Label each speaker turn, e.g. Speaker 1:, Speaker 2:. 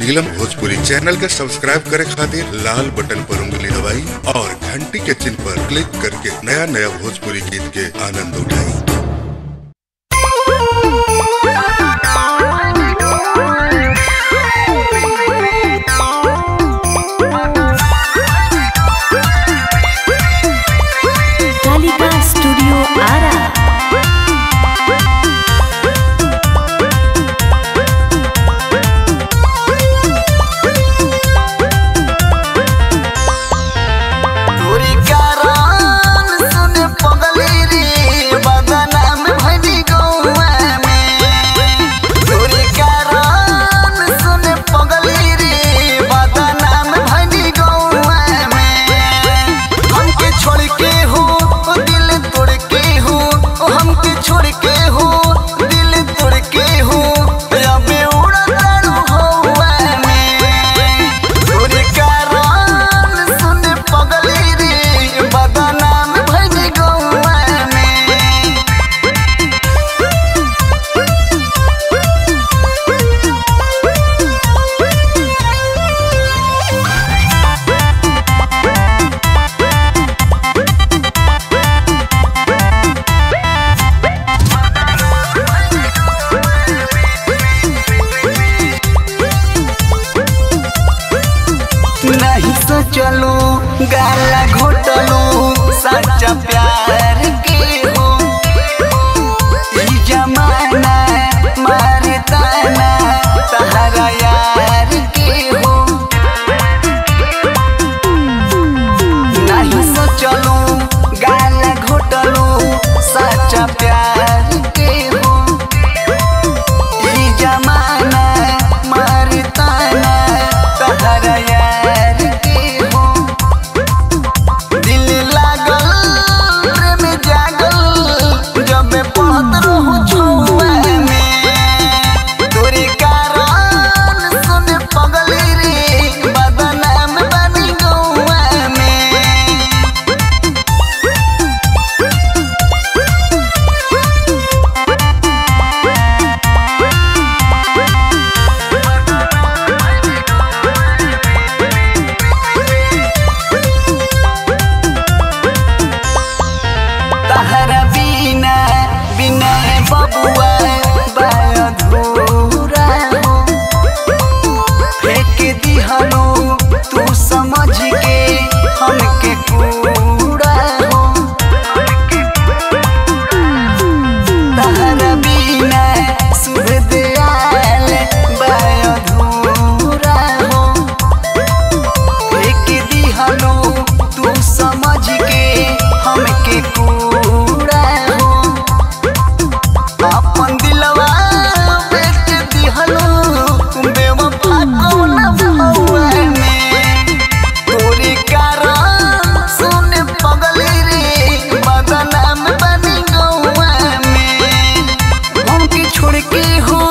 Speaker 1: नीलम Bhojpuri channel के subscribe करे खातिर लाल बटन पर उंगली दबाई और घंटी के चिन्ह पर क्लिक करके नया नया भोजपुरी गीत के आनंद उठाई
Speaker 2: कालिका स्टूडियो आरा
Speaker 3: तोरी कारण सुन पगली रे बदनाम भइली गौआ में तोरी कारण सुन पगली रे बदनाम भइली गौआ में हमके छोड़ के हो ओ दिल तोड़ के हो ओ हमके छोड़ के हो दिल तोड़ के हो अबे उड़तारू हौआ में तोरे कारण सुन पगली रे बदनाम भइल गौआ में नहीं सोचलू गाला घोटलू सच्चा प्यार के हो ई जमाना मारे ताना तहरा यार के हो नहीं सोचलू गाला घोटलू सच्चा प्यार के हो ई जमाना मारे ताना तहरा यार के हो दिल लागल प्रेम जागल जब पढ़त रहू छुआ में तोरी कारण सुन पगली रे बदनाम बनी गौआ में तहरा बिना बिना बबुआ बाय अधूरा हो फेंक दिहलो तू समझ के हमके कूड़ा हो तहरा बिना शुभ दयाल बाय अधूरा हो फेंक दिहलो तू समझ के हमके कूड़ा हो अपन दिलवा बेच दिहलो बेवफा कौन भौआ में तोरी कारण सुन पगली रे बदनाम बनी गौआ में हमके छोड़ के हो